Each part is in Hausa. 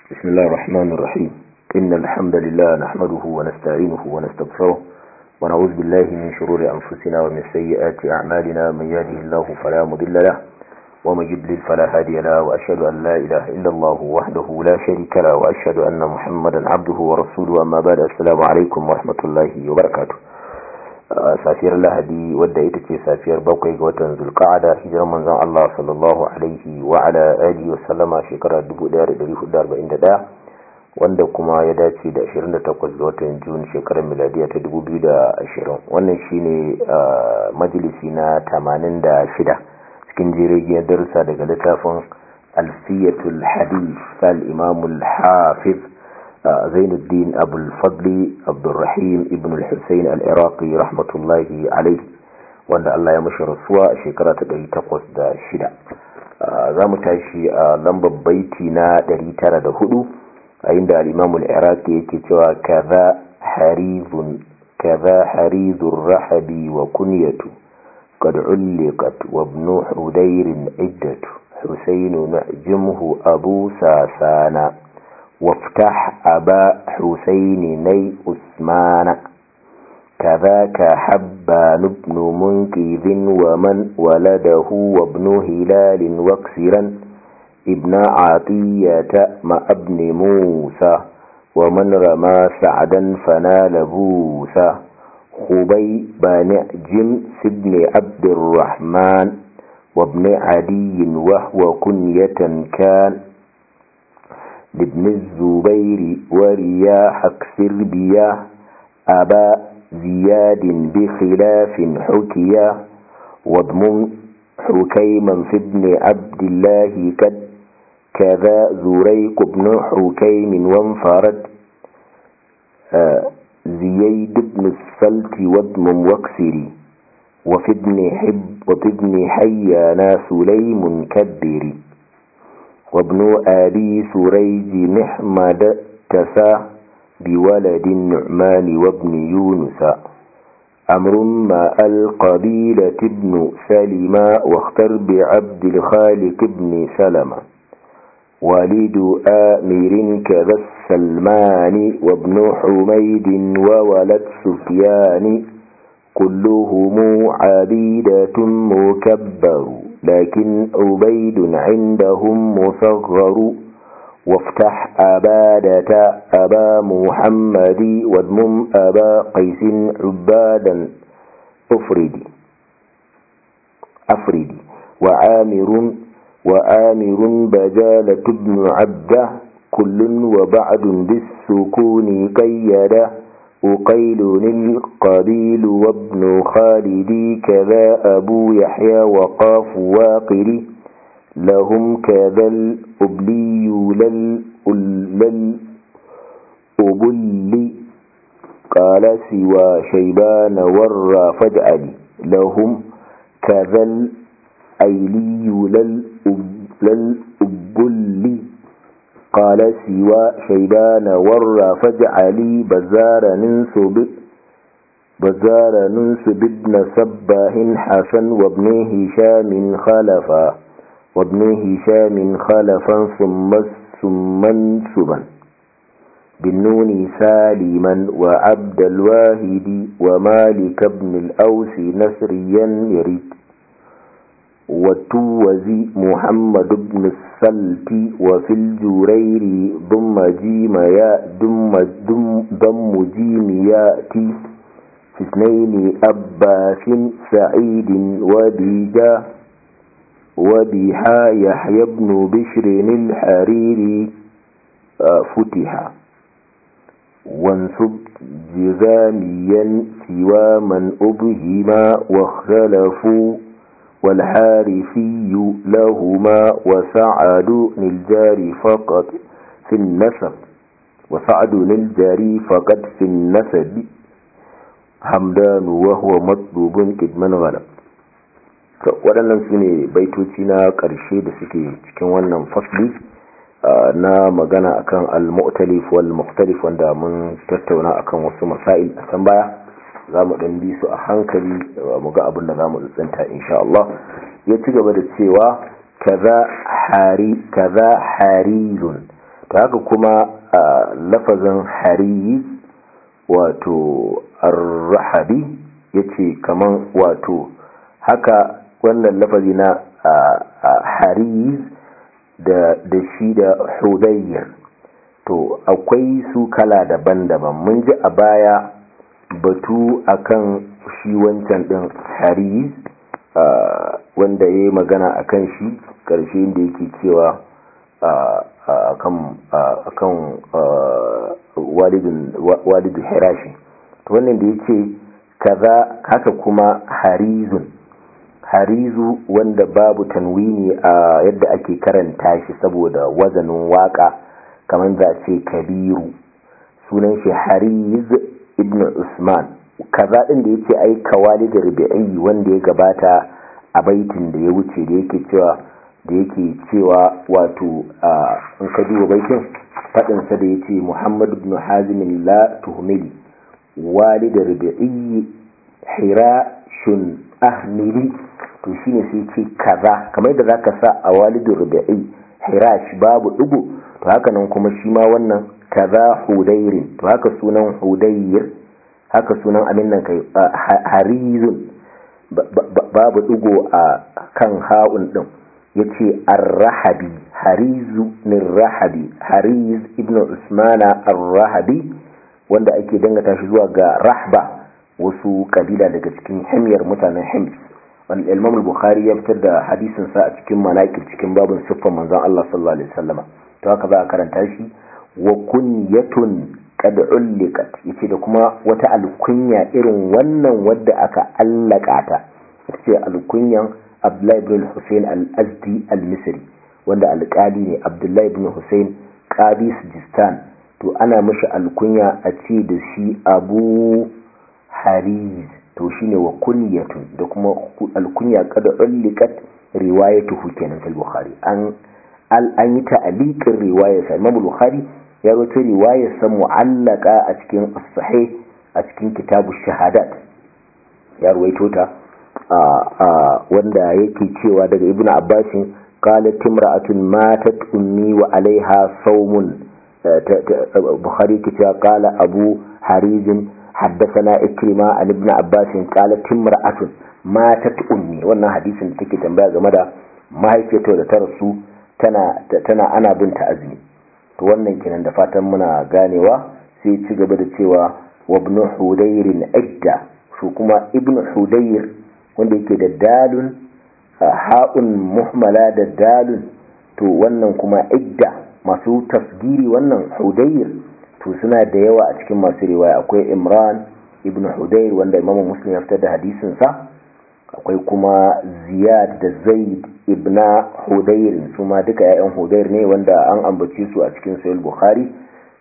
بسم الله الرحمن الرحيم إن الحمد لله نحمده ونستعينه ونستغفره ونعوذ بالله من شرور أنفسنا ومن سيئات أعمالنا من يهده الله فلا مضل له ومن يضلل فلا هادي له وأشهد أن لا إله إلا الله وحده لا شريك له وأشهد أن محمدا عبده ورسوله أما بعد السلام عليكم ورحمة الله وبركاته safiyar lahadi wadda ita ce safiyar bakwai ga watan zulka'ada hijirar manzon Allah sallallahu alaihi wa ala alihi wa sallama shekara 1441 wanda kuma ya dace da 28 ga watan Jun shekarar miladiya ta 2020 wannan shine majalisi na 86 cikin jirgin darussa daga littafin alfiyatul hadith al-imam al-hafiz زين الدين أبو الفضل عبد الرحيم ابن الحسين العراقي رحمة الله عليه وأن الله يمشي رسوة شكرة دي تقوس دا شدا زام تاشي لمب بيتنا دري ترى دا هدو عند الإمام العراقي كتوى كذا حريز كذا حريز الرحب وكنية قد علقت وابن حدير عدة حسين نعجمه أبو ساسانا وافتح أبا حسين ني أثمان كذاك حبان بن منكذ ومن ولده وابن هلال واكسرا ابن عطية مع ابن موسى ومن رمى سعدا فنال بوسى خبي بن جمس بن عبد الرحمن وابن عدي وهو كنية كان لابن الزبير ورياح اكسر بياه أبا زياد بخلاف حكيا واضمم حكيما في ابن عبد الله كد كذا زريق بن حكيم وانفرد آه زييد بن السلت واضمم واكسري وفي ابن حب وفي ابن حيانا سليم كبري وابن أبي سريج محمد تسا بولد النعمان وابن يونس أمر ما القبيلة ابن سلمة واختر بعبد الخالق ابن سلمة والد آمر كذا السلمان وابن حميد وولد سفيان كلهم عبيدة مكبر لكن عبيد عندهم مصغر وافتح أبادة أبا محمد واضمم أبا قيس عبادا أفردي أفردي وعامر وآمر بجالة بن عبده كل وبعد بالسكون قيده أقيل القبيل وابن خالدي كذا أبو يحيى وقاف واقري لهم كذا الأبلي للأبلي قال سوى شيبان ورى فجألي لهم كذا الأيلي للأبلي قال سوى شيبان ورى فاجعلي بزار ننسب بزار ننسب ابن سباه حسن وابن هشام خلفا وابن هشام خلفا ثم ثم انسبا بالنون سالما وعبد الواهد ومالك بن الأوس نسريا يريد وتوزي محمد بن السلت وفي الجرير ضم جيم يا ضم ضم ضم جيم ياتي في اثنين أباس سعيد وبيجا وبيحا يحيى بن بشر الحريري فتح وانصب جذاميا سوى من أبهما واختلفوا والحارثي لهما وسعد الجاري فقط في النسب وسعد الجاري فقط في النسب hamdanu wa huwa matlubun kidman ghalab waɗannan su ne baitoci na ƙarshe da suke cikin wannan fasli na magana akan al-mu'talif wal mukhtalif wanda mun tattauna akan wasu masail a can baya za mu ɗan bi su a hankali mu ga abin da za mu tsinta insha Allah ya ci gaba da cewa kaza hari kaza harizun ta haka kuma lafazin hariz wato arrahabi ya ce kaman wato haka wannan lafazi na hariz da shi da hudayyar to akwai su kala daban-daban mun ji a baya batu akan shi wancan din hariz wanda ya yi magana akan shi ƙarshe da yake cewa akan walidin hirashi to wannan da ya ce kaza haka kuma harizun harizu wanda babu tanwini a yadda ake karanta shi saboda wazanin waka kamar za ce kabiru sunan shi hariz ibn usman kaza din da yace ai kawalid rubi'i wanda ya gabata a baitin da ya wuce da yake cewa da yake cewa wato in ka duba baitin fadin sa da yace muhammad ibn hazim la tuhmili walid rubi'i hirashun ahmili to shine sai ce kaza kamar yadda zaka sa a walidu rubi'i hirash babu dugu to haka nan kuma shi ma wannan kaza hudairin to haka sunan hudayr haka sunan abin nan kai harizun babu dugu a kan ha'un din yace ar-rahabi harizu min rahabi hariz ibnu usmana ar-rahabi wanda ake dangata shi zuwa ga rahba wasu kabila daga cikin himyar mutanen hims wanda imam al-bukhari ya fitar da hadisin sa a cikin manaqib cikin babin siffar manzon Allah sallallahu alaihi wasallama to haka za a karanta shi wa kunyatun qad ulliqat yace da kuma wata alkunya irin wannan wadda aka allaka ta ce alkunyan Abdullahi ibn Hussein al-Azdi al-Misri wanda alƙali ne Abdullahi ibn Hussein qadi Sijistan to ana mishi alkunya a ce da shi Abu Hariz to shine wa kunyatun da kuma alkunya kada ulliqat riwayatuhu kenan fil Bukhari an an yi ta'aliqin riwayar sa Imam Bukhari ya rawaito riwayar sa mu'allaka a cikin as-sahih a cikin kitabu shahadat ya rawaito ta wanda yake cewa daga Ibn Abbas qalat imra'atun matat ummi wa alaiha sawmun Bukhari ke cewa qala Abu Harizin حدثنا إكرمة عن ابن عباس قالت امرأة ماتت أمي wannan hadisin da take tambaya game da mahaifiyarta da ta rasu tana tana ana binta azumi to wannan kenan da fatan muna ganewa sai ci gaba da cewa wa ibn hudayr idda su kuma ibn hudayr wanda yake da dalun ha'un muhmala da dalun to wannan kuma idda masu tasgiri wannan hudayr to suna da yawa a cikin masu riwaya akwai imran ibn hudayr wanda imamu muslim ya fitar da hadisin sa akwai kuma ziyad da zaid ibn hudayr su ma duka yayan hudayr ne wanda an ambace su a cikin sahih bukhari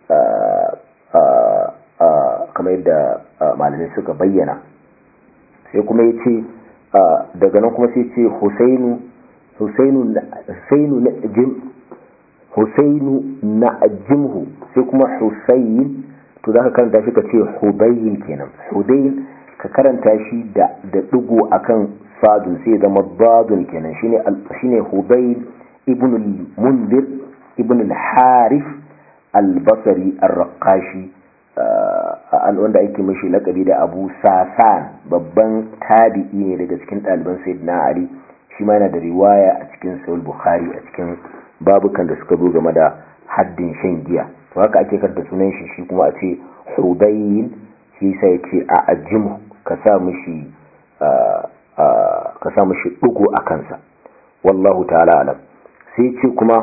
kamar yadda malamai suka bayyana sai kuma ya ce daga nan kuma sai ce husainu husainu husainu na jim husainu na ajimhu sai kuma husayn to zaka karanta shi ka ce hudayn kenan hudayn ka karanta shi da da digo akan sadun sai zama dadun kenan shine shine hudayn ibn al-mundir ibn al-harith al-basri ar-raqashi wanda ake mashi lakabi da abu sasan babban tabi'i ne daga cikin ɗaliban sayyidina ali shi ma yana da riwaya a cikin sahih bukhari a cikin babukan da suka zo game da haddin shan giya to haka ake karta sunan shi shi kuma a ce hudayin shi sai ya ce a ajim ka sa mishi ka sa mishi dugu a kansa wallahu ta'ala alam sai ce kuma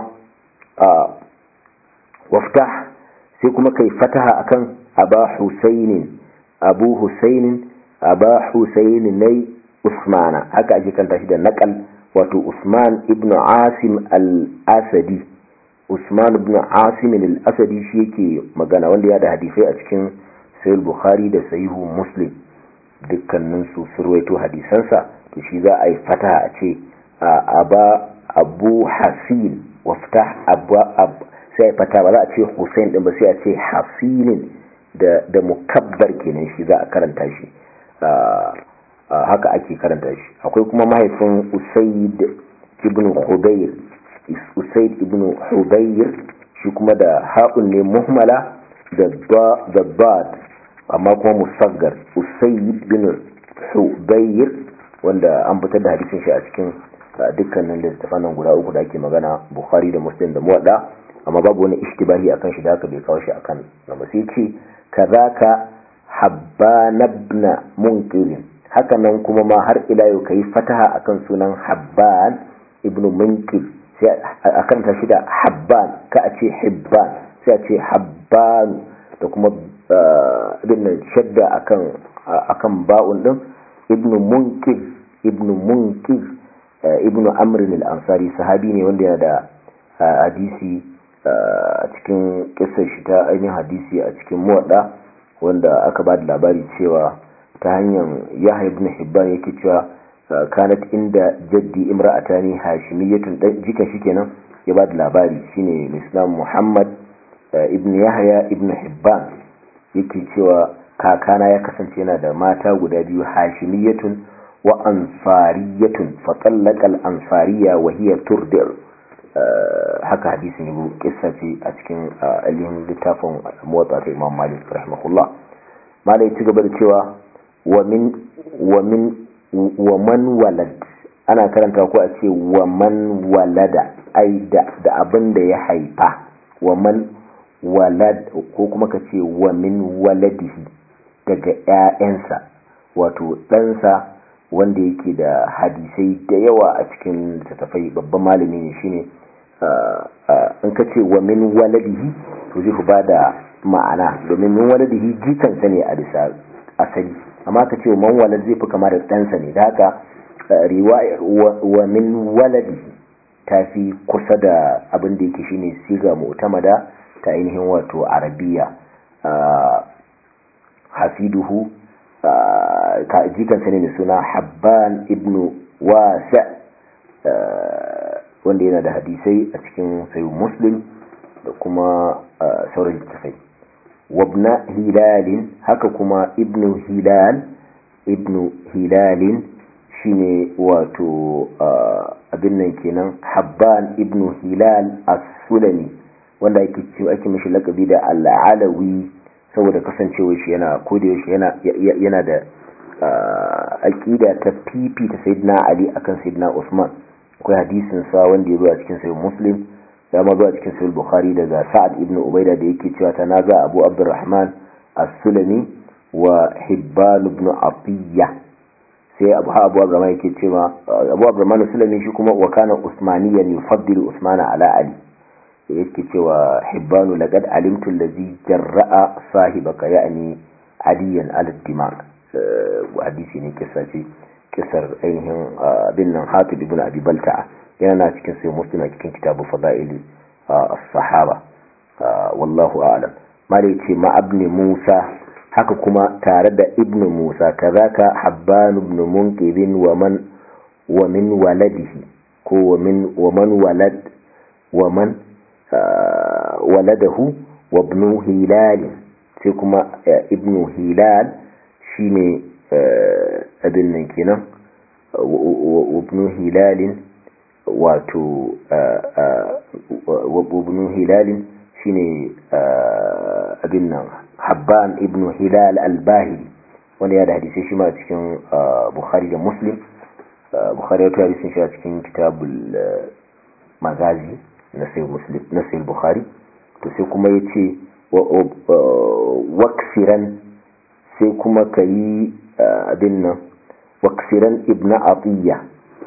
waftah sai kuma kai fataha akan aba husainin abu husainin aba husainin nai usmana haka ake kanta shi da nakal wato usman ibn asim al-asadi usman ibn asim al-asadi shi yake magana wanda ya da hadisai a cikin sahih bukhari da sahihu muslim dukkanin su surwaito hadisansa to shi za a yi fataha a ce aba abu hasin waftah abu sai fata ba za a ce hussein din ba sai a ce hasinin da da mukabbar kenan shi za a karanta shi haka ake karanta shi akwai kuma mahaifin usaid ibn hudayr usaid ibn hudayr shi kuma da ha'un ne muhmala da bad amma kuma musaggar usayyid bin hubayr wanda an fitar da hadisin shi a cikin dukkanin littattafan nan guda uku da ake magana bukhari da muslim da muwadda amma babu wani ishtibahi akan shi da haka bai kawo shi akan na sai ce kazaka habban ibn munqidh haka nan kuma ma har ila yau kai fataha akan sunan habban ibn munqidh sai akan ta shi da habban ka a ce hibban sai a ce habban da kuma ibn shadda akan akan ba'un din ibn munqidh ibn munqidh ibn amr al-ansari sahabi ne wanda yana da hadisi a cikin kisar shi ta ainihin hadisi a cikin muwadda wanda aka ba da labari cewa ta hanyar yahya ibn hibban yake cewa kanat inda jaddi imra'atani hashimiyatun jikan shi kenan ya ba da labari shine islam muhammad ibn yahya ibn hibban yake cewa kakana ya kasance yana da mata guda biyu hashimiyatun wa ansariyatun fatallaka al-ansariya wa hiya turdi' haka hadisin yabo kissa ce a cikin alihin littafin motsa ta imam malik rahimahullah malai ci gaba da cewa wa min wa min wa man walad ana karanta ko a ce wa man walada ai da da abin da ya haifa wa man walad ko kuma ka ce wa min waladihi daga ƴaƴansa wato ɗansa wanda yake da hadisai da yawa a cikin littattafai babban malami ne shine in ka ce wa min waladihi to zai ba da ma'ana domin min waladihi jikansa ne a bisa asali amma ka ce man walad zai fi kama da ɗansa ne da haka riwayar wa min waladihi ta fi kusa da abin da yake shine siga mu'tamada ta ainihin wato arabiya hafiduhu jikansa ne mai suna habban ibnu wasa wanda yana da hadisai a cikin sayu muslim da kuma sauran littafai wabna hilalin haka kuma ibnu hilal ibnu hilalin shine wato abin nan kenan habban ibnu hilal as-sulami wanda ake cewa ake mishi lakabi da al-alawi saboda kasancewar shi yana kodayaushe yana yana da aqida ta pipi ta sayyidina ali akan sayyidina usman akwai hadisin sa wanda ya zo a cikin sahih muslim ya ma zo a cikin sahih bukhari daga sa'ad ibn ubaida da yake cewa tanaza abu abdurrahman as-sulami wa hibban ibn atiyya sai abu abu abdurrahman yake cewa abu abdurrahman as-sulami shi kuma wa kana usmaniyan yufaddilu usmana ala ali yake cewa hibbanu laqad alimtu allazi jarra'a sahibaka ya'ni aliyan al-dimag hadisi ne kisa ce kisar ainihin bin nan hatib ibn abi balta'a yana cikin sai muslim a cikin kitabu fadaili as-sahaba wallahu a'lam mare ce ma ibn musa haka kuma tare da ibn musa kazaka habban ibn munqidin wa man wa min waladihi ko wa min wa man walad wa man waladahu wa ibn hilal sai kuma ibn hilal shine abin nan kenan wa ibn hilal wato wa ibn hilal shine abin nan habban ibn hilal al-bahili wanda ya da hadisi shi ma cikin bukhari da muslim bukhari ya tuwa hadisin shi a cikin kitabul magazi na sai bukhari to sai kuma ya ce waksiran sai kuma ka yi abin nan waksiran ibn atiyya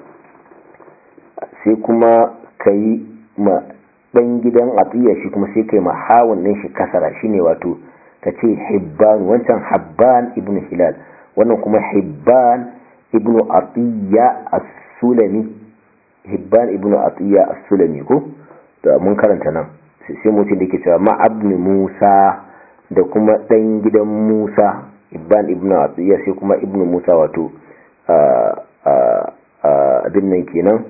sai kuma ka yi ma ɗan gidan atiyya shi kuma sai ka yi mahawun ɗin shi kasara shine wato ka ce hibban wancan habban ibn hilal wannan kuma hibban ibn atiyya as-sulami hibban ibn atiyya as-sulami ko da mun karanta nan sai mutum da ke cewa ma'abni musa da kuma ɗan gidan musa ibban ibn atiyya sai kuma ibn musa wato abin nan kenan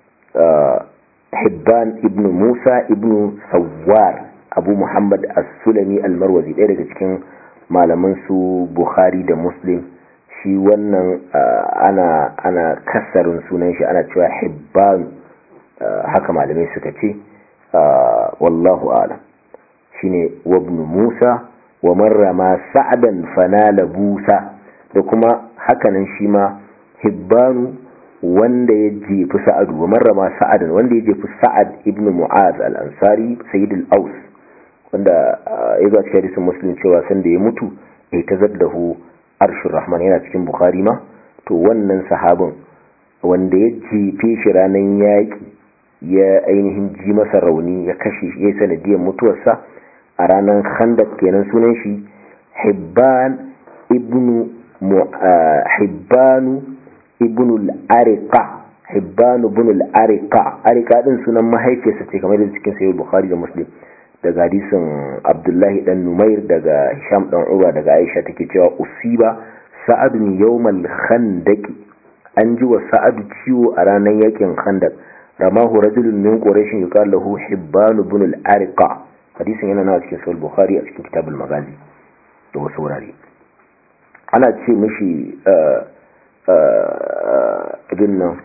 hibban ibn musa ibn sawar abu muhammad as-sulami al-marwazi ɗaya daga cikin malaman su bukhari da muslim shi wannan ana ana kasarin sunan shi ana cewa hibban haka malamai suka ce wallahu a'lam shine wabn Musa wa marrama sa'dan fanala busa da kuma hakanan shi ma hibbanu wanda ya jefi sa'adu wa marrama sa'adan wanda ya jefi sa'ad ibn mu'az al-ansari sayyid al-aus wanda ya zo cikin hadisin muslim cewa sanda ya mutu ya tazaddahu arshur rahman yana cikin bukhari ma to wannan sahabin wanda ya jefe shi ranar yaƙi ya ainihin ji masa rauni ya kashe shi ya yi sanadiyar mutuwarsa a ranar khandak kenan sunan shi hibban ibnu hibbanu ibnu al-ariqa hibbanu ibnu al-ariqa ariqa din sunan mahaifiyarsa ce kamar da cikin sahih bukhari da muslim daga hadisin abdullahi dan numair daga hisham dan uba daga aisha take cewa usiba sa'adun yawmal khandaqi an ji wa sa'adu ciwo a ranar yakin khandak ramahu rajulun min quraish yuqal lahu hibban ibn al-ariqa hadisin yana na cikin sahih bukhari a cikin kitab al-maghazi da wasu wurare ana ce mishi ibn nan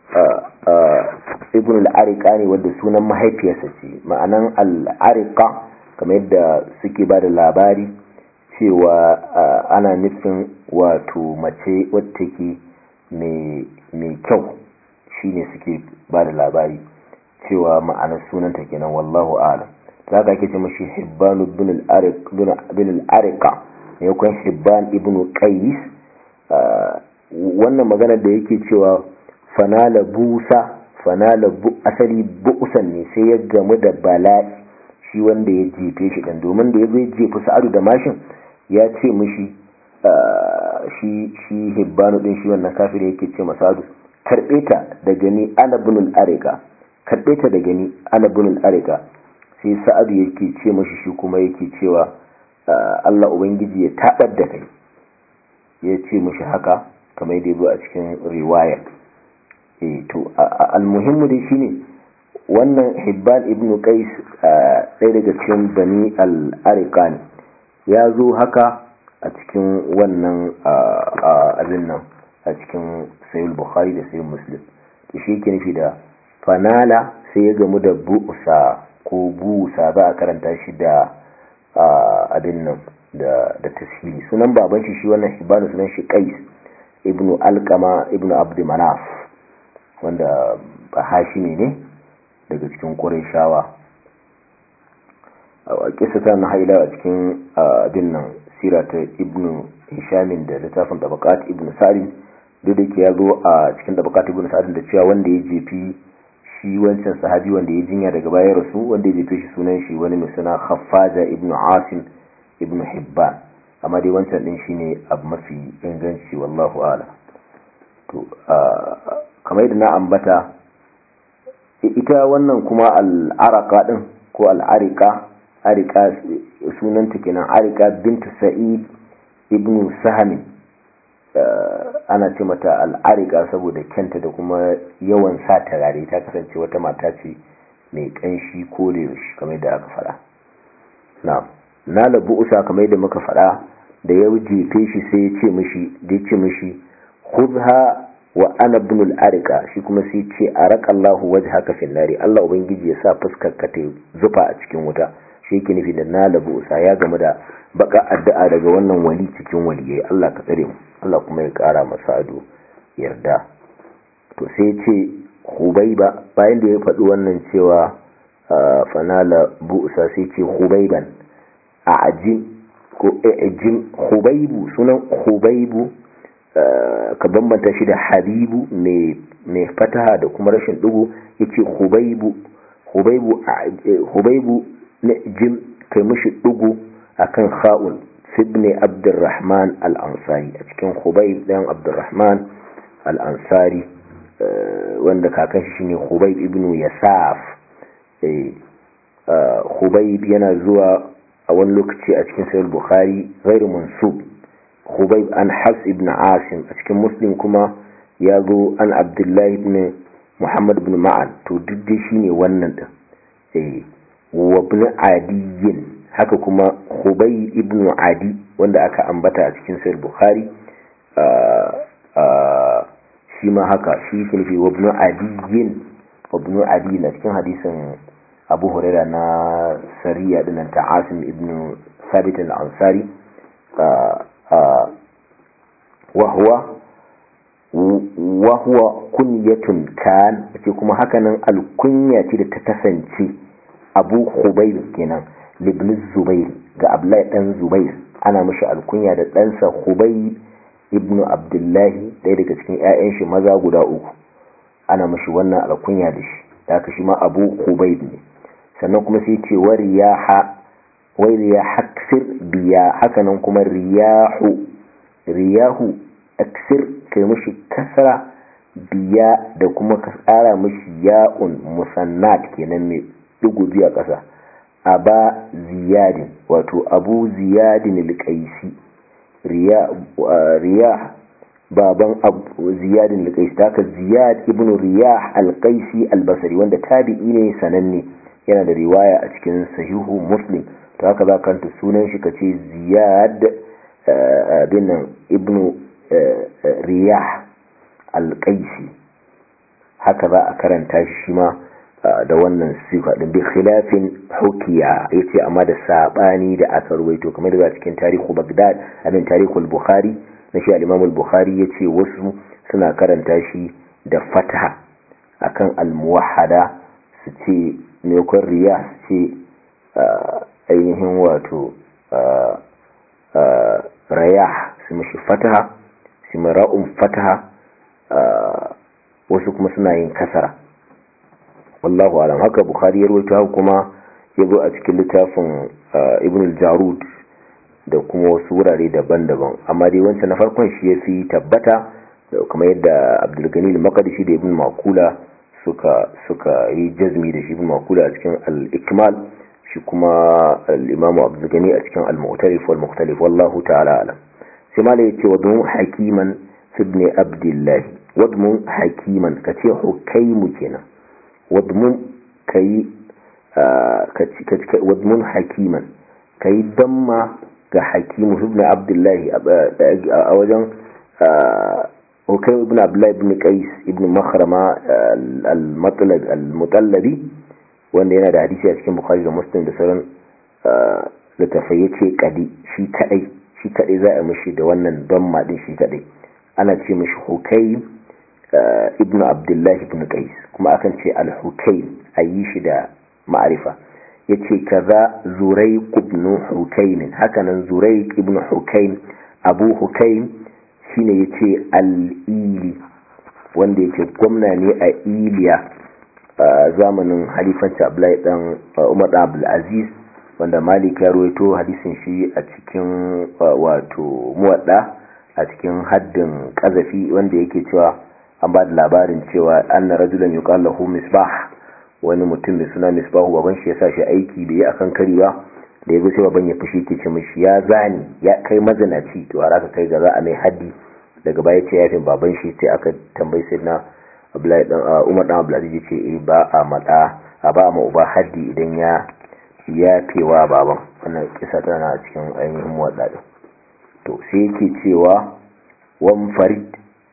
ibn al-ariqa ne wanda sunan mahaifiyarsa ce ma'anan al-ariqa kamar yadda suke ba da labari cewa ana nufin wato mace wadda ke mai kyau shine suke ba da labari cewa ma'anar sunanta kenan wallahu alam za ka ake ce mashi hibban bin al-ariqa ne kwan hibban ibn qais wannan magana da yake cewa fanala busa fanala asali bu'usan ne sai ya gamu da bala'i shi wanda ya jefe shi dan domin da ya zai jefi sa'adu da mashin ya ce mishi shi shi hibbanu din shi wannan kafir yake ce masadu karbe ta da gani ana bunul arika karbe ta da gani ana bunul arika sai sa'adu yake ce mishi shi kuma yake cewa Allah ubangiji ya tabar da kai ya ce mishi haka kamar da yazo a cikin riwaya eh to almuhimmu dai shine wannan hibban ibnu qais ɗaya daga cikin bani al-ariqa ne ya zo haka a cikin wannan abin nan a cikin sayul bukhari da sayul muslim da shi ke nufi da fanala sai ya gamu da bu'usa ko busa za a karanta shi da abin nan da tasiri sunan baban shi shi wannan hibanu sunan shi qais ibnu alkama ibnu abd manaf wanda ba hashimi ne daga cikin qurayshawa a kisa ta na haila a cikin abin nan sira ta ibnu hishamin da littafin tabakat ibnu salim duk da ke ya zo a cikin tabakat ibnu salim da cewa wanda ya jefi shi wancan sahabi wanda ya jinya daga baya rasu wanda ya jefe shi sunan shi wani mai suna khaffaja ibnu asim ibnu hibban amma dai wancan din shine abu mafi inganci wallahu ala to kamar yadda na ambata ita wannan kuma al'araka din ko al'arika arika sunanta kenan arika bintu sa'id ibnu sahami ana ce mata al'arika saboda kyanta da kuma yawan sa tarare ta kasance wata mata ce mai kanshi ko da yaushe kamar da aka fada na na labu usa kamar da muka fada da ya jefe shi sai ya ce mishi da ya ce mishi khudha wa ana ibn al-arika shi kuma sai ce arakallahu wajhaka fil nari Allah ubangiji ya sa fuskar ka ta zufa a cikin wuta shi yake nufi da na labu usa ya game da baka addu'a daga wannan wali cikin waliyai Allah ka tsare mu Allah kuma ya kara masa ado yarda to sai ce hubaiba bayan da ya faɗi wannan cewa fanala bu'sa sai ce hubaiban a ajin ko ajin hubaibu sunan hubaibu ka bambanta shi da habibu mai fataha da kuma rashin dugu yace hubaibu hubaibu hubaibu na jim kai mishi dugu akan kha'un sibni abdurrahman al-ansari a cikin hubaib dan abdurrahman al-ansari wanda kakan shi shine hubaib ibn yasaf hubaib yana zuwa a wani lokaci a cikin sahih bukhari ghairu mansub hubaib an hafs ibn asim a cikin muslim kuma ya zo an abdullahi ibn muhammad ibn ma'an to duk dai shine wannan din eh wa ibn adiyin haka kuma hubay ibn adi wanda aka ambata a cikin sahih bukhari shi ma haka shi ke nufi wa ibn adiyin wa ibn adi na cikin hadisin abu huraira na sariya dinan ta asim ibn sabit al-ansari wahuwa wahuwa kunyatun kan ce kuma hakanan alkunya ce da ta kasance abu hubair kenan libn zubair ga abdullahi dan zubair ana mashi alkunya da ɗansa hubair ibnu abdullahi ɗaya daga cikin 'ya'yan shi maza guda uku ana mashi wannan alkunya da shi da aka shi ma abu hubair ne sannan kuma sai ce wa riyaha wai riyaha aksir biya hakanan kuma riyahu riyahu aksir kai mashi kasara biya da kuma ka tsara mashi ya'un musannat kenan mai dugu biya ƙasa aba ziyadin wato abu ziyadin alƙaisi riya baban ziyadin alƙaisi ta haka ziyad ibn riyah alƙaisi albasari wanda tabi'i ne sananne yana da riwaya a cikin sahihu muslim ta haka za kanta sunan shi ka ce ziyad bin ibn riyah alƙaisi haka za a karanta shi ma da wannan sifa din bi khilafin hukiya yace amma da sabani da aka ruwaito kamar da cikin tarihu Baghdad amin tarihul Bukhari na shi al-Imam al-Bukhari yace wasu suna karanta shi da fataha akan al-muwahhada su ce maimakon riya ce ainihin wato rayah su mashi fataha su mara'un fataha wasu kuma suna yin kasara wallahu alam haka bukhari ya rawaito haka kuma ya zo a cikin littafin ibn al-jarud da kuma wasu wurare daban-daban amma dai wancan na farkon shi ya fi tabbata kamar yadda abdulgani al-maqdisi da ibn makula suka suka yi jazmi da shi ibn makula a cikin al-ikmal shi kuma al-imamu abdulgani a cikin al-mu'tarif wal mukhtalif wallahu ta'ala alam sai mala yace wa dun hakiman ibn abdullah wadmun hakiman kace hukaimu kenan wadmun kai wadmun hakiman kai damma ga hakimu ibn abdullahi a wajen hukai ibn abdullahi ibn qais ibn makhrama al-mutallabi wanda yana da hadisi a cikin bukhari da muslim da sauran littafai ya ce kadi shi kadai shi kadai za a mishi da wannan damma din shi kadai ana ce mishi hukai ibn abdullahi ibn qais kuma akan ce al-hukai a yi shi da ma'arifa ya ce kaza zurai ibn hukain hakanan zurai ibn hukain abu hukain shine ya ce al-ili wanda yake gwamna ne a iliya a zamanin halifanci abdullahi dan umar dan abdulaziz wanda malik ya rawaito hadisin shi a cikin wato muwadda a cikin haddin kazafi wanda yake cewa an ba da labarin cewa anna rajulan yuqal lahu misbah wani mutum mai suna misbahu baban shi ya sa shi aiki bai yi akan kari ba da ya sai baban ya fushi ke ce mishi ya zani ya kai mazinaci to har aka kai ga za a mai haddi daga baya ce yafin baban shi sai aka tambayi sai na Umar dan Abdulaziz ya ce eh ba a mada a ba ma uba haddi idan ya yafewa baban wannan kisa tana a cikin ainihin wadda to sai yake cewa wan farid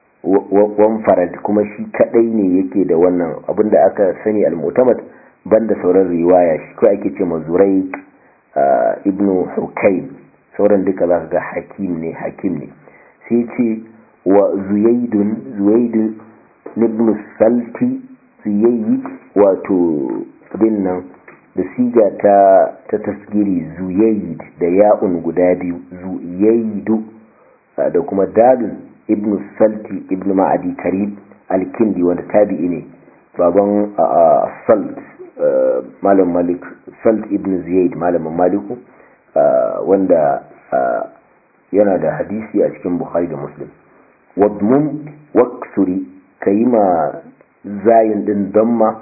wan farad kuma shi kadai ne yake da wannan abinda aka sani al-mu'tamad banda sauran riwaya shi ko ake ce mazurai ibnu hukaym sauran duka zaka ga hakim ne hakim ne sai ce wa zuyaidun zuyaid ibn salti zuyaid wato bin nan da siga ta ta tasgiri zuyaid da ya'un guda biyu zuyaidu da kuma dalil ibn salti ibn ma'adi karib alkindi wanda tabi'i ne baban salt malam malik salt ibn ziyad malamin maliku wanda yana da hadisi a cikin bukhari da muslim wadmum waksuri ka yi ma zayin din damma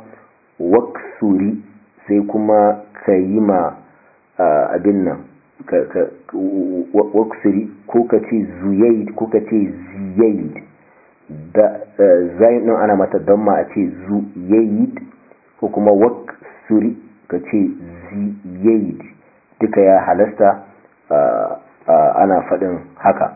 waksuri sai kuma ka yi ma abin nan waksuri ko ka ce zuyaid ko ka ce ziyaid da zayin din ana mata damma a ce zuyaid ko kuma waksuri ka ce ziyaid duka ya halasta ana faɗin haka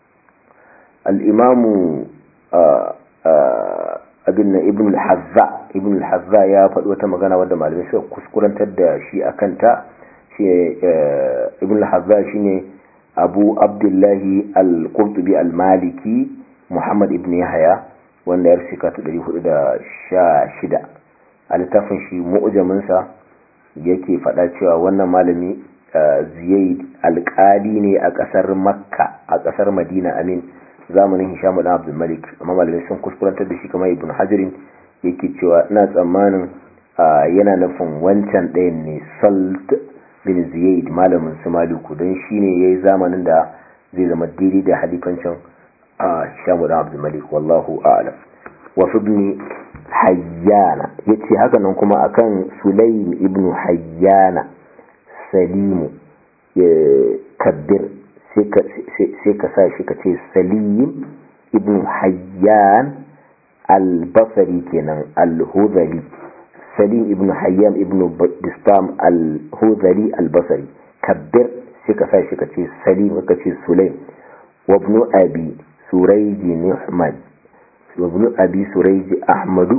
al'imamu abin na ibn al-hazza ibn al-hazza ya faɗi wata magana wadda malamai suka kuskurantar da shi a kanta shi ibn al-hazza shine abu abdullahi al-qurtubi al-maliki muhammad ibn yahya wanda ya rishika ta 416 a littafin shi mu'jaminsa yake faɗa cewa wannan malami ziyaid alƙali ne a ƙasar makka a ƙasar madina amin zamanin hisham da abdul malik amma malamai sun kuskurantar da shi kamar ibn hajirin yake cewa ina tsammanin yana nufin wancan ɗayan ne salt bin ziyaid malamin su maliku don shi ne ya yi zamanin da zai zama daidai da halifancin hisham da abdul malik wallahu a'lam wasu ibn hayyana ya ce haka nan kuma akan sulaim ibn hayyana salimu kabbir sai ka sa shi ka ce salim ibn hayyan al-basari kenan al-hudhali salim ibn hayyan ibn bistam al-hudhali al-basari kabbir sai ka sa shi ka ce salim ka ce sulaim wa ibn abi surayji ni'mad wa ibn abi surayji ahmadu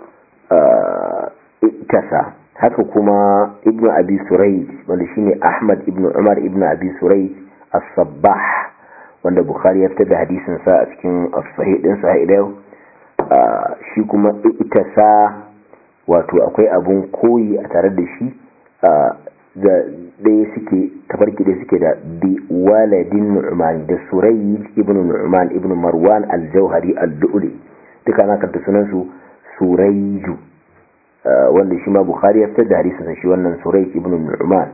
tasa haka kuma ibn abi surayj wanda shine ahmad ibn umar ibn abi surayj as-sabbah wanda bukhari ya fitar da hadisin sa a cikin sahih din sa ila shi kuma itasa wato akwai abun koyi a tare da shi da ɗaya suke tafarki da suke da bi waladin nu'man da surayj ibn nu'man ibn marwan al-jauhari al-du'li duka na karta sunan su surayju wanda shi ma bukhari ya fitar da hadisin shi wannan surayj ibn nu'man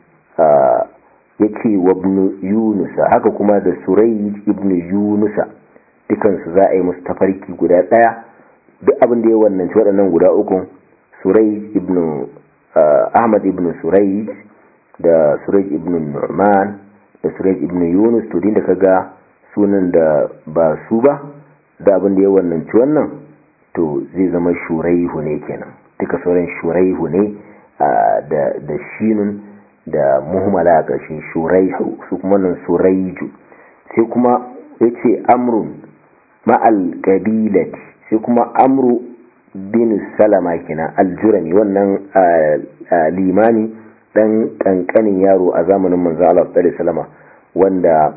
yake wa ibn yunusa haka kuma da surayj ibn yunusa dukansu za a yi musu tafarki guda daya duk abin da ya wannan ci waɗannan guda uku surayj ibn ahmad ibn surayj da surayj ibn nu'man da surayj ibn yunus to da kaga sunan da ba su ba da abin da ya wannan ci wannan to zai zama shuraihu ne kenan duka sauran shuraihu ne da shinun da muhimmala a ƙarshen shuraihu su kuma nan suraiju sai kuma ya ce amrun ma'al ƙabilati sai kuma amru bin salama kenan aljurami wannan limani ɗan ƙanƙanin yaro a zamanin manzo Allah salama wanda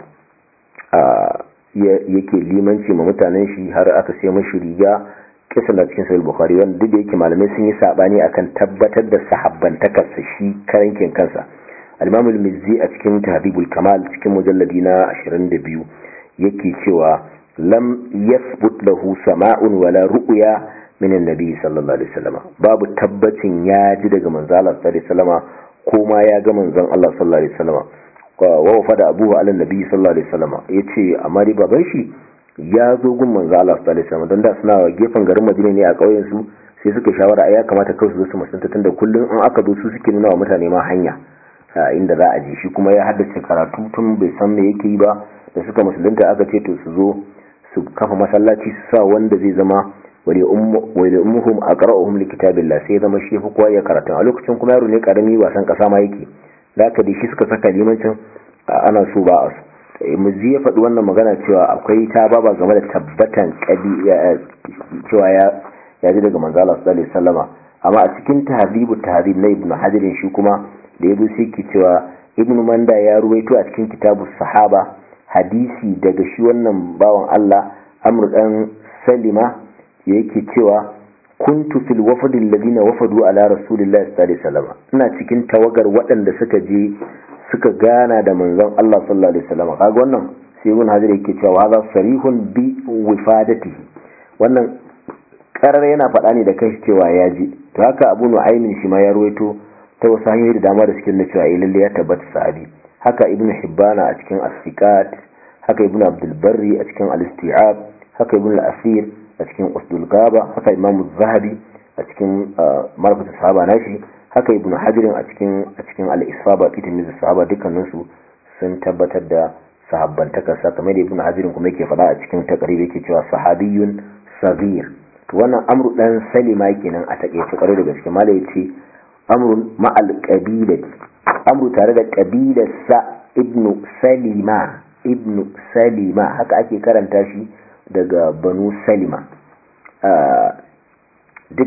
yake limanci ma mutanen shi har aka sai mashi riga kisan da cikin sahih bukhari wanda duk da yake malamai sun yi sabani akan tabbatar da sahabbantakarsa shi karankin kansa al-imam al-mizzi a cikin tahdhibul kamal cikin mujalladi na 22 yake cewa lam yathbut lahu sama'un wala ru'ya min an-nabi sallallahu alaihi wasallam babu tabbacin ya ji daga manzo Allah sallallahu alaihi wasallam ko ma ya ga manzon Allah sallallahu alaihi wasallam wa wafada abuhu ala nabi sallallahu alaihi wasallam yace amma dai baban shi ya zo gun manzo Allah sallallahu alaihi wasallam dan da suna gefen garin Madina ne a ƙauyen su sai suka shawara ai ya kamata kai su zo su musanta tunda kullun an aka zo su suke nuna wa mutane ma hanya inda za a je shi kuma ya haddace karatu tun bai san me yake yi ba da suka musulunta aka ce to su zo su kafa masallaci su sa wanda zai zama wali ummuhum aqra'uhum likitabillah sai zama shi fi kowa ya karatu a lokacin kuma yaro ne karami wasan kasa ma yake da aka da shi suka saka limancin ana so ba a su muzi ya faɗi wannan magana cewa akwai ta baba game da tabbatan cewa ya ji daga manzala sallallahu alaihi wasallama amma a cikin tahzibu tahzib na ibnu hajar shi kuma da yazo sai ki cewa ibnu manda ya ruwaito a cikin kitabu sahaba hadisi daga shi wannan bawan Allah amr dan salima yake cewa kuntu fil wafd alladhina wafadu ala rasulillahi sallallahu alaihi wasallam ina cikin tawagar waɗanda suka je suka gana da manzon Allah sallallahu alaihi wasallam kaga wannan sai ibn hajar yake cewa hadha sarihun bi wifadatihi wannan karar yana faɗa ne da kai cewa ya ji to haka abu nu'aymin shi ma ya ruwaito ta wasu hanyoyi da dama da suke nuna cewa eh lalle ya tabbata sahabi haka ibn hibbana a cikin as-siqat haka ibn abdul barri a cikin al-isti'ab haka ibn al-asir a cikin usdul gaba haka imam az-zahabi a cikin marfatu sahaba nashi haka ibn hajirin a cikin a cikin al-isaba fi tamyiz sahaba dukkanin su sun tabbatar da sahabbantaka sa kamar da ibn hajirin kuma yake faɗa a cikin taqrib yake cewa sahabiyun sabir to wannan amru dan salima kenan a takeice kwarai da gaske mala yace amrun ma'al qabilati amru tare da qabilar sa ibn salima ibn salima haka ake karanta shi daga banu salima duka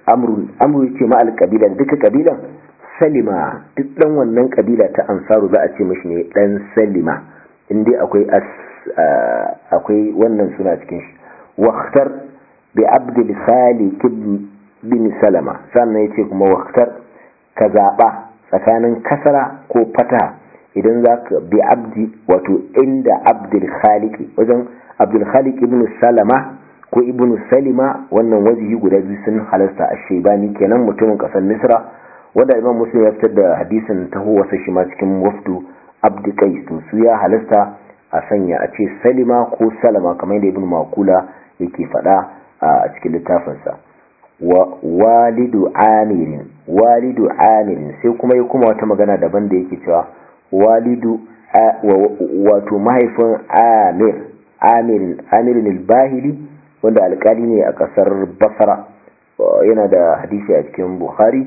amru amru yace ma alqabila duka kabilan salima duk dan wannan kabila ta ansaru za a ce mishi ne dan salima indai akwai as akwai wannan suna cikin shi waqtar bi abdul khaliq bin salama sannan yace kuma waqtar ka zaba tsakanin kasara ko fata idan zaka bi abdi wato inda abdul khaliq wajen abdul khaliq ibn salama ko ibn salima wannan wajihi guda biyu sun halasta a shebani kenan mutumin kasar misra wanda imam muslim ya fitar da hadisin taho wasa shi ma cikin wafdu abdi qais to su ya halasta a sanya a ce salima ko salama kamar yadda ibn makula yake faɗa a cikin littafinsa wa walidu amirin walidu amirin sai kuma ya kuma wata magana daban da yake cewa walidu wato mahaifin amir amirin amirin al-bahili wanda alkali ne a kasar basra yana da hadisi a cikin bukhari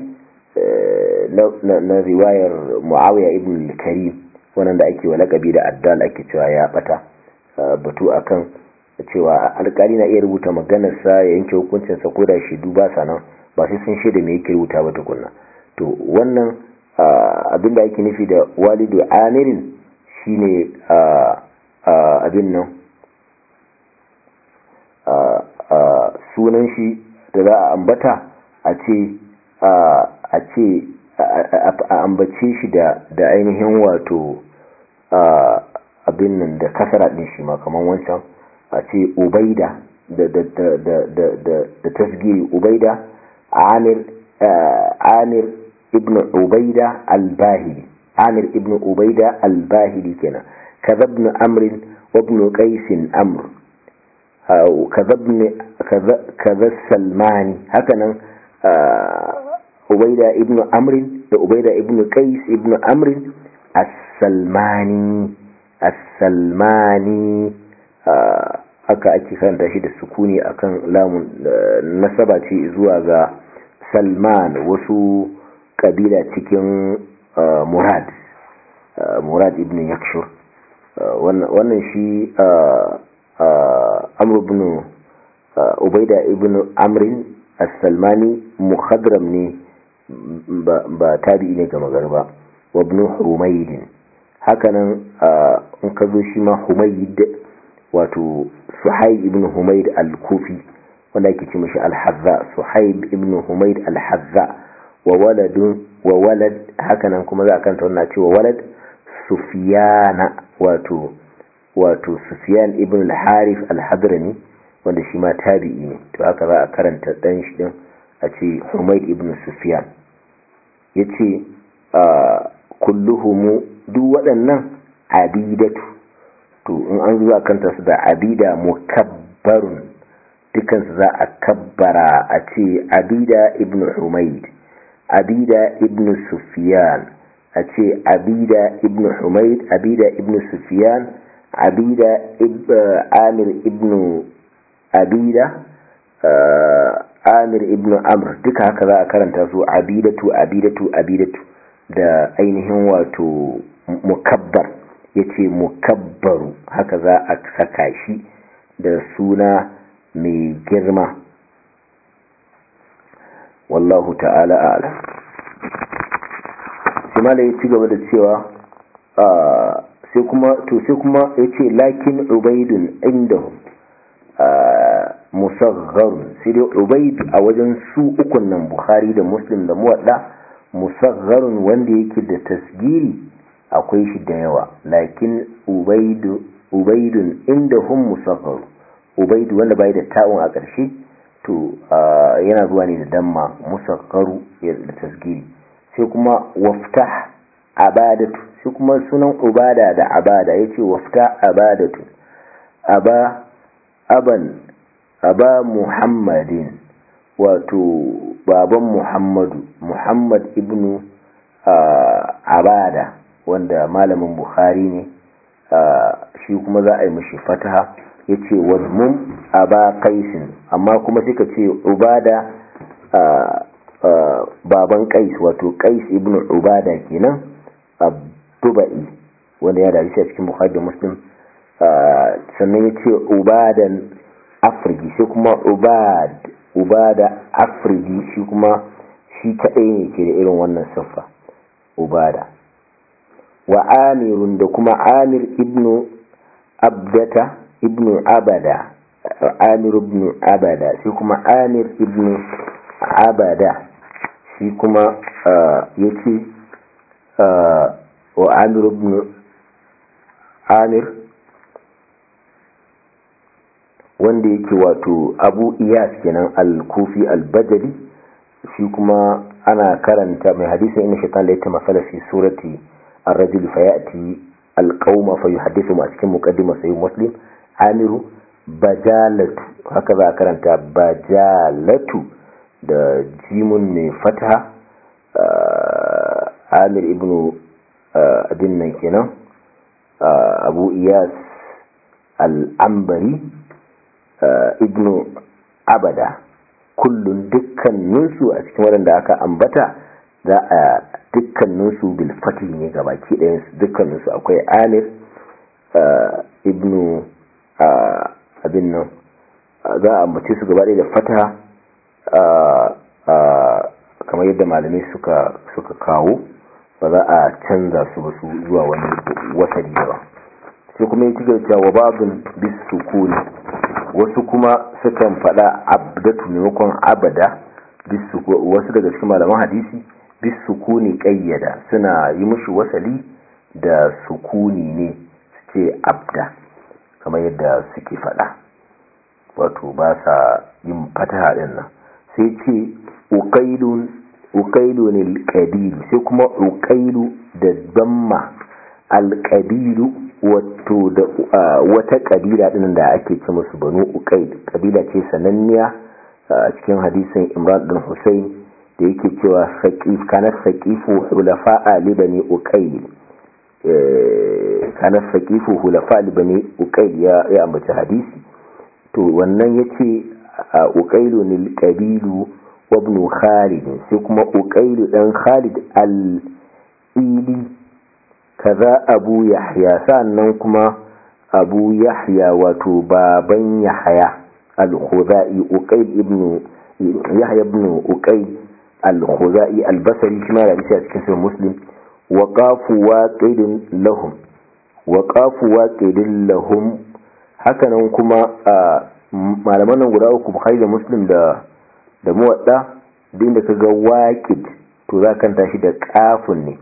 na riwayar muawiya ibn al-karim wannan da ake wa lakabi da addal ake cewa ya bata batu akan cewa alkali na iya rubuta maganarsa ya yanke hukuncinsa ko da shaidu ba sa nan ba sai sun shaida me yake rubuta ba tukunna to wannan abin da ake nufi da walidu amirin shine abin nan sunan shi da za a ambata a ce a ce a ambace shi da ainihin wato abin nan da kasara din shi ma kamar wancan a ce ubaida da tasgiri ubaida amir amir ibn ubaida al-bahili amir ibn ubaida al-bahili kenan kaza ibn amrin wa ibn qais amr kaza ibn kaza salmani hakanan ubaida ibn amrin da ubaida ibn qais ibn amrin as-salmani as-salmani haka ake karanta shi da sukuni akan lamun nasaba ce zuwa ga salman wasu kabila cikin murad murad ibn yakshur wannan shi amr ibn ubaida ibn amrin as-salmani mukhadram ne ba tabi'i ne ga magarba wa ibn humayd hakanan in ka zo shi ma humayd wato suhaib ibn humayd al-kufi wanda ake ce mashi al-hazza suhaib ibn humayd al-hazza wa waladun wa walad hakanan kuma za a kanta wannan cewa walad sufyana wato wato sufyan ibn al-harith al-hadrami wanda shi ma tabi'i ne to haka za a karanta dan shi din a ce humayd ibn sufyan yace kulluhum duk waɗannan abidatu to in an zuwa kanta su da abida mukabbarun dukansu za a kabbara a ce abida ibn humaid abida ibn sufyan a ce abida ibn humaid abida ibn sufyan abida amir ibn abida amir ibn amr duka haka za a karanta su abidatu abidatu abidatu da ainihin wato mukabbar ya ce mukabbaru haka za a saka shi da suna mai girma wallahu ta'ala a'lam sai mala ya ci gaba da cewa sai kuma to sai kuma ya ce lakin ubaidun indahum musagharun sai dai ubaid a wajen su ukun nan bukhari da muslim da muwadda musagharun wanda yake da tasgiri akwai shi da yawa lakin ubaidun inda hun musafar ubaidu wanda bai da ta'un a ƙarshe to yana zuwa ne da damma musakaru da tasgiri sai kuma wafta abadatu sai kuma sunan ubada da abada ya ce wafta abadatu aba aban aba muhammadin wato baban muhammadu muhammad ibnu abada wanda malamin bukhari ne shi kuma za a yi mashi fataha ya ce wazmum aba kaisin amma kuma suka ce ubada baban kais wato kais ibn ubada kenan abdubai wanda ya dari shi a cikin bukhari da muslim sannan ya ce ubadan afriki sai kuma ubad ubada afridi shi kuma shi kadai ne ke da irin wannan siffa ubada wa amirun da kuma amir ibnu abdata ibnu abada amir ibnu abada shi kuma amir ibnu abada shi kuma ya ce wa amir ibnu amir wanda yake wato abu iyas kenan al-kufi al-bajali shi kuma ana karanta mai hadisin inna shaitan la yata masala fi surati ar-rajul fayati al-qauma fa yuhaddithu ma cikin muqaddima sai muslim amiru bajalatu haka za a karanta bajalatu da jimun mai fata amir ibnu abin nan kenan abu iyas al-ambari ibnu abada kullun dukkaninsu a cikin waɗanda aka ambata za a dukkaninsu bilfati ne ga baki ɗayansu dukkaninsu akwai amir ibnu abin nan za a ambace su gaba da fata kamar yadda malamai suka kawo ba za a canza su ba su zuwa wani wasari ba sai kuma yi cikin cewa babin bisukuni wasu kuma sukan faɗa abdatu maimakon abada wasu daga cikin malaman hadisi bisukuni ƙayyada suna yi mushi wasali da sukuni ne su ce abda kamar yadda suke faɗa wato ba sa yin fataha ɗin nan sai ce uƙailu ne alƙabilu sai kuma uƙailu da damma alƙabilu wato da wata kabila din da ake ce musu banu uqaid kabila ce sananniya a cikin hadisin imran bin husayn da yake cewa saqif kana saqifu hulafa li bani uqaid kana saqifu hulafa li bani uqaid ya ya ambaci hadisi to wannan yace uqailu lil qabilu wa ibn khalid sai kuma uqailu dan khalid al ili kaza abu yahya sannan kuma abu yahya wato baban yahya al-khuzai uqayd ibn yahya ibn uqayd al-khuzai al-basri shi ma da a cikin sahih muslim wa qafu waqidin lahum wa qafu waqidin lahum hakanan kuma malaman nan guda uku bukhari da muslim da da muwadda din da kaga waqid to za kan tashi da qafun ne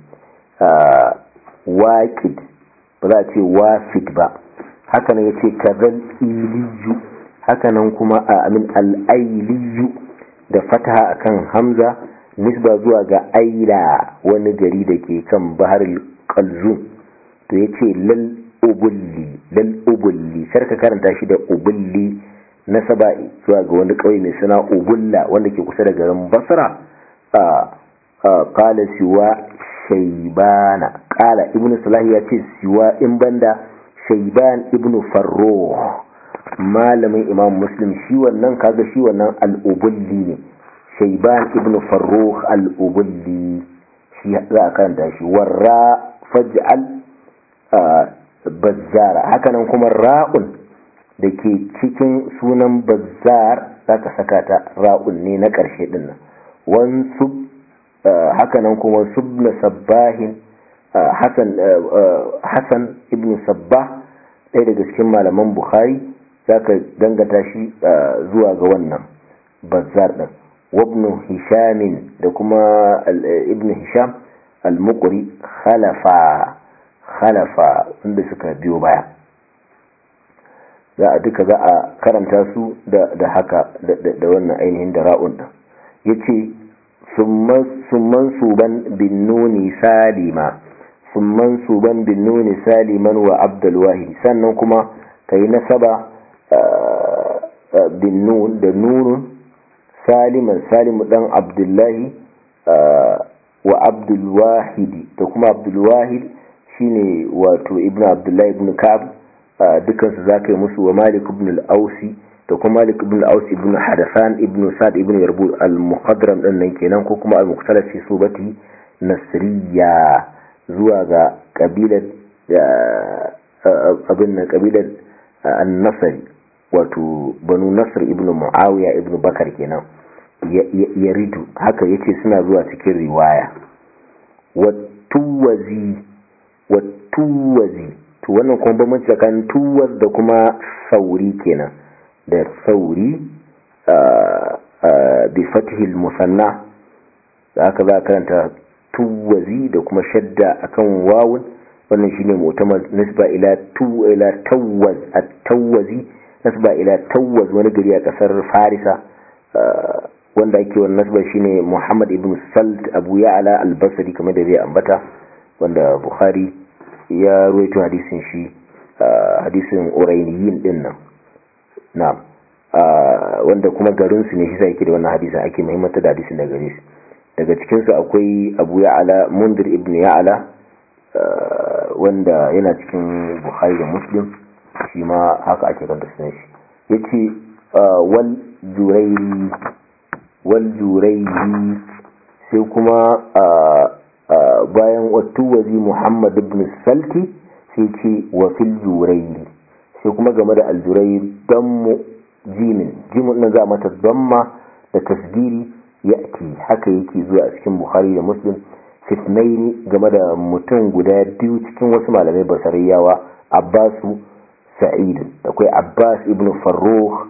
waƙid ba za a ce wafid ba hakanan ya ce kazan iliyu hakanan kuma a amin al'ailiyu da fataha akan hamza nisba zuwa ga aila wani gari da ke kan bahar kalzun to ya ce lal ubulli lal ubulli sarka karanta shi da ubulli nasaba zuwa ga wani ƙauye mai suna ubulla wanda ke kusa da garin basra a kala siwa shaibana kala ibn salah ya ce siwa in banda shaiban ibn farro malamin imam muslim shi wannan kaga shi wannan al'ubulli ne shaiban ibn farro al'ubulli shi za a karanta shi warra faj'al bazzara hakanan kuma ra'un da ke cikin sunan bazzar za ka saka ta ra'un ne na ƙarshe dinnan wansu hakanan kuma subna sabbahin hassan ibn sabbah ɗaya daga cikin malaman bukhari za ka dangata shi zuwa ga wannan bazzar ɗin wabnu hishamin da kuma ibn hisham al-muqri khalafa khalafa inda suka biyo baya za a duka za a karanta su da haka da wannan ainihin da ra'un ɗin ya ce summan suban bin nuni salima summan suban bin nuni saliman wa abdulwahi sannan kuma ka yi nasaba bin nun da nunun saliman salimu dan abdullahi wa abdulwahidi da kuma abdulwahid shine wato ibn abdullahi ibn ka'ab dukansu za ka yi musu wa malik ibn al-ausi da kuma malik ibn al-ausi ibn hadasan ibn sa'd ibn yarbu al-muqaddram din nan kenan ko kuma al-muqtalaf fi subati nasriya zuwa ga kabilar abin nan kabilar an-nasri wato banu nasr ibnu muawiya ibnu bakar kenan ya ridu haka yace suna zuwa cikin riwaya wattuwazi wattuwazi to wannan kuma bambanci tsakanin tuwaz da kuma sauri kenan da sauri bi fatihil musanna da aka za karanta tuwazi da kuma shadda akan wawun wannan shine mu'tamar nisba ila tu ila tawaz at-tawazi nasba ila tawaz wani gari a kasar farisa wanda ake wannan nasba shine muhammad ibn salt abu ya'la al-basri kamar da zai ambata wanda bukhari ya ruwaito hadisin shi hadisin urainiyin din nan na'am wanda kuma garin su ne shi sai yake da wannan hadisin ake muhimmanta da hadisin da gare su daga cikin su akwai abu ya'la mundir ibn ya'la wanda yana cikin bukhari da muslim shi ma haka ake kanta sunan shi yace wal jurairi wal jurairi sai kuma bayan wattuwazi muhammad ibn salti sai ce wa fil jurairi sai kuma game da aljurair dammu jimin jimin na za mata damma da tasgiri ya'ti haka yake zuwa a cikin bukhari da muslim fitnaini game da mutum guda biyu cikin wasu malamai basariyawa abbasu sa'id akwai abbas ibn farruh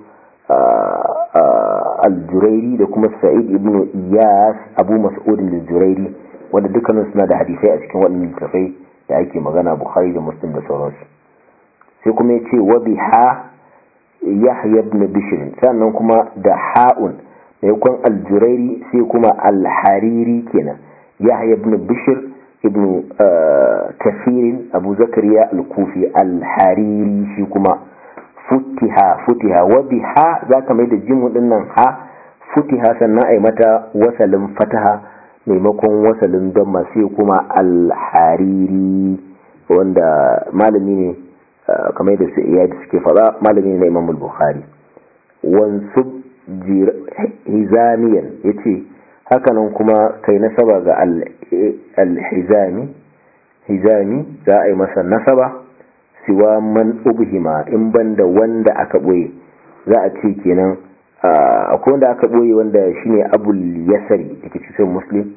al-jurairi da kuma sa'id ibn iyas abu mas'ud al-jurairi wanda dukkanin suna da hadisai a cikin waɗannan littafai da ake magana bukhari da muslim da sauransu sai kuma ya ce wa biha yahya ibn bishr sannan kuma da ha'un maimakon al-jurairi sai kuma al-hariri kenan yahya ibn bishr ibn kafirin abu zakariya al-kufi al-hariri shi kuma futiha futiha wa biha zaka mai da jimu dinnan ha futiha sannan ai mata wasalin fataha maimakon wasalin don masu kuma al-hariri wanda malami ne kamar da su iya da suke fada malami ne na imam al-bukhari wansub hizamiyan yace hakanan kuma kai nasaba ga al-hizami hizami za a yi masa nasaba siwa man ubhima in banda wanda aka boye za a ce kenan akwai wanda aka boye wanda shine abul yasari da ke cikin muslim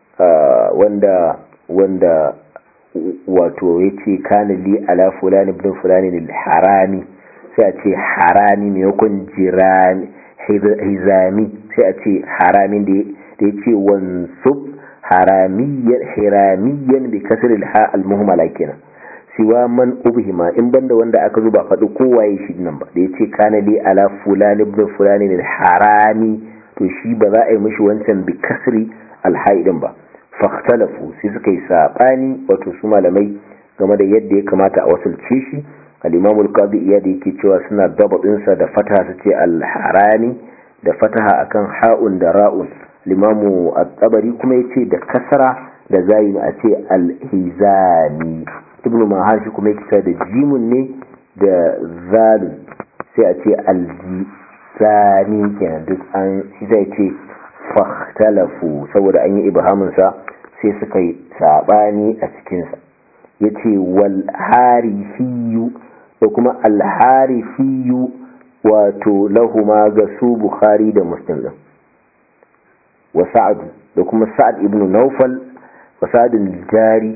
wanda wanda wato ya ce kanali ala fulani ibn fulani harami sai a ce harami maimakon jirani hizami sai a ce haramin da ya ce wansub haramiyan bi kasar ha al-muhammala kenan siwa man ubhima in banda wanda aka zuba faɗi kowaye shi nan ba da ya ce kanali ala fulani ibn fulani harami to shi ba za a yi mishi wancan bi kasri alhaidin ba fahtalafu sai suka yi saɓani wato su malamai game da yadda ya kamata a wasulce shi al-imamul qadi iya da yake cewa suna dababinsa da fataha su ce al-harani da fataha akan ha'un da ra'un limamu at-tabari kuma yace da kasra da zayin a ce al-hizami ibnu mahar shi kuma yake da jimun ne da zalun sai a ce al-zani kenan duk an shi zai ce fahtalafu saboda an yi ibhaminsa sai suka yi sabani a cikinsa ya ce walharifiyu da kuma alharifiyu wato lahuma ga su bukhari da muslim din wa sa'ad da kuma sa'ad ibn naufal wa sa'adun jari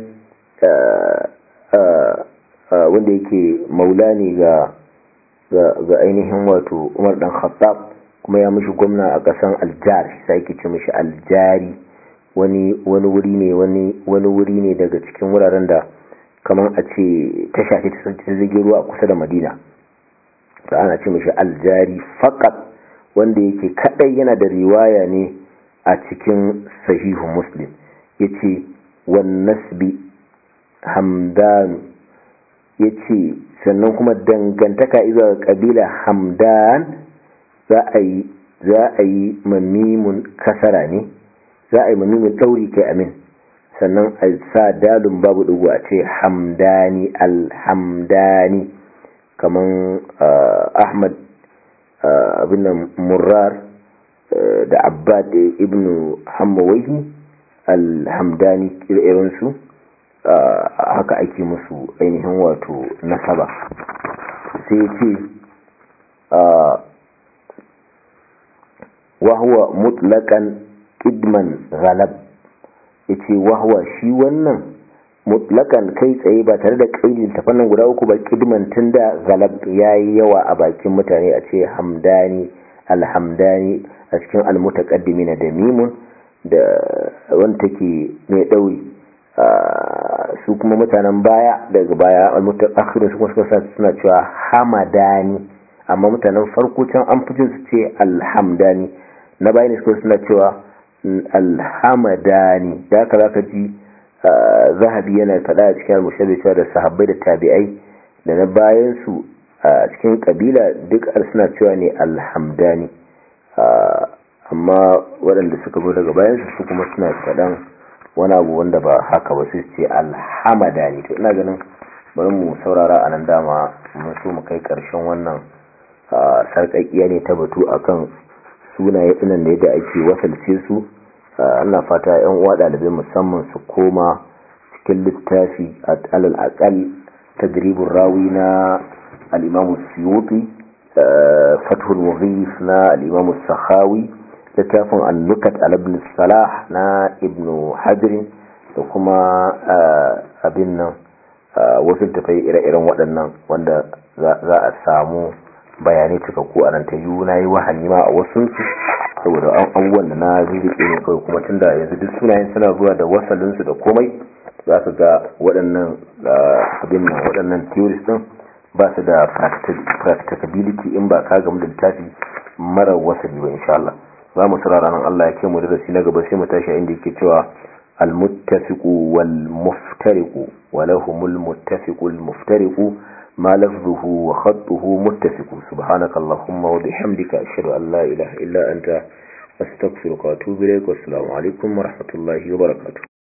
wanda yake maula ne ga ga ainihin wato umar dan khattab kuma ya mishi gwamna a ƙasan aljar sai ke ce mishi aljari wani wani wuri ne wani wani wuri ne daga cikin wuraren da kamar a ce ta shafi ta zage ruwa a kusa da madina da ana ce mishi aljari fakat wanda yake kadai yana da riwaya ne a cikin sahihu muslim yace wan nasbi hamdan yace sannan kuma dangantaka izuwa kabila hamdan za a yi za a yi mamimun kasara ne za a yi mamimun ɗauri kai amin sannan a sa dalin babu ɗugu a ce hamdani alhamdani kaman ahmad abin murrar da abbad ibn hammawaihi alhamdani irinsu haka ake musu ainihin wato nasaba sai ce wahuwa mutlakan idman ghalab yace wahuwa shi wannan mutlakan kai tsaye ba tare da kaidin tafannan guda uku ba kidman tunda galab yayi yawa a bakin mutane a ce hamdani alhamdani a cikin almutaqaddimin da mimun da wanda take mai dauri su kuma mutanen baya daga baya almutaakhirin su kuma suna cewa hamadani amma mutanen farko can an fi jin su ce alhamdani na bayan ne suna cewa alhamadani da haka zaka ji zahabi yana faɗa a cikin al cewa da sahabbai da tabi'ai da na bayan su a cikin kabila duk suna cewa ne alhamdani amma waɗanda suka zo daga bayan su kuma suna faɗan wani abu wanda ba haka ba su ce alhamadani to ina ganin bari mu saurara a nan dama mun so mu kai ƙarshen wannan sarƙaƙiya ne ta batu akan sunaye ɗinan da yadda ake wasalce su ana fata yan uwa ɗalibai musamman su koma cikin littafi alal aqal tadribur rawi na al-imam suyuti fathul mughith na al-imam sakhawi littafin an-nukat al ibn salah na ibn hajar da kuma abin nan wasu tafai ire-iren waɗannan wanda za a samu bayanai cikakku a nan ta yi na yi wahani ma a wasunsu saboda abubuwan da na zirike ne kawai kuma tun da yanzu duk sunayen suna zuwa da wasalinsu da komai za su ga waɗannan abin nan waɗannan theories ɗin ba su da practicability in ba ka gamu da littafi mara wasali ba insha Allah za mu tsara ranar Allah ya ke mu darasi na gaba sai mu tashi inda yake cewa المتفق والمفترق ولهم المتفق المفترق ما لفظه وخطه متفق سبحانك اللهم وبحمدك أشهد أن لا إله إلا أنت أستغفرك وأتوب إليك والسلام عليكم ورحمة الله وبركاته